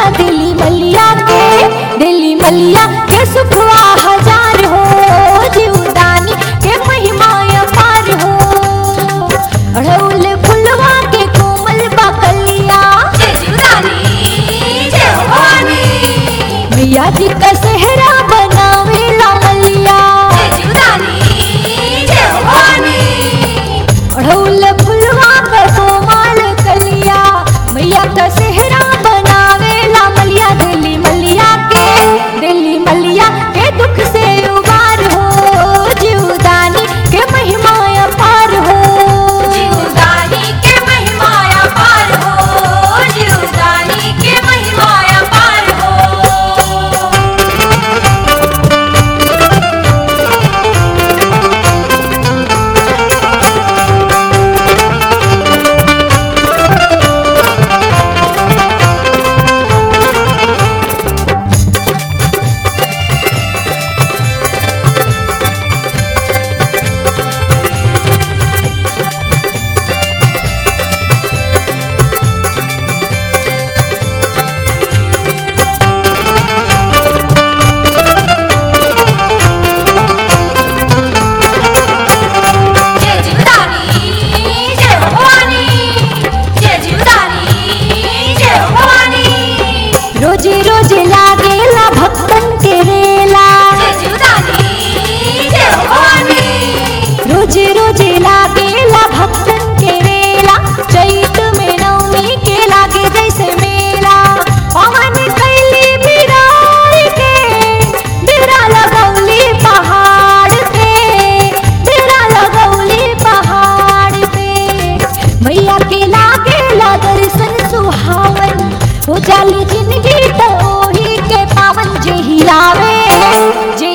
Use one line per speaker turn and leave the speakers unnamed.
दिली मलिया के दिली मलिया के सुखवा हजार हो जीवदानी के महिमा अपार हो अड़ौल फुलवा के कोमल बकलिया
जय जीवदानी जय हो भवानी
मैया जी का सेहरा बनावे ला मलिया
जय जीवदानी जय हो भवानी
अड़ौल फुलवा के कोमल कलिया मैया का सेहरा बनावे ला मलिया दिली मलिया के दिली मलिया के दुख से उबार हो जीवदानी के महिमा अपार हो
जीवदानी के महिमा अपार हो जीवदानी के महिमा अपार हो जय जीवदानी जय हो भवानी जय जीवदानी जय हो भवानी
रोजे रोजे लागेला भक्तन के रेला
जय जीवदानी जय हो भवानी
रोजे रोजे लागेला भक्तन के रेला चैत में नवमी के लागे जैसे मेला पवन कैली बिरार के बिरा लगौली पहाड़ पे बिरा लगौली पहाड़ पे मैया के लागेला दर्शन सुहावन हो जाली जिंदगी तो ओही के पावन जे हिलावे जे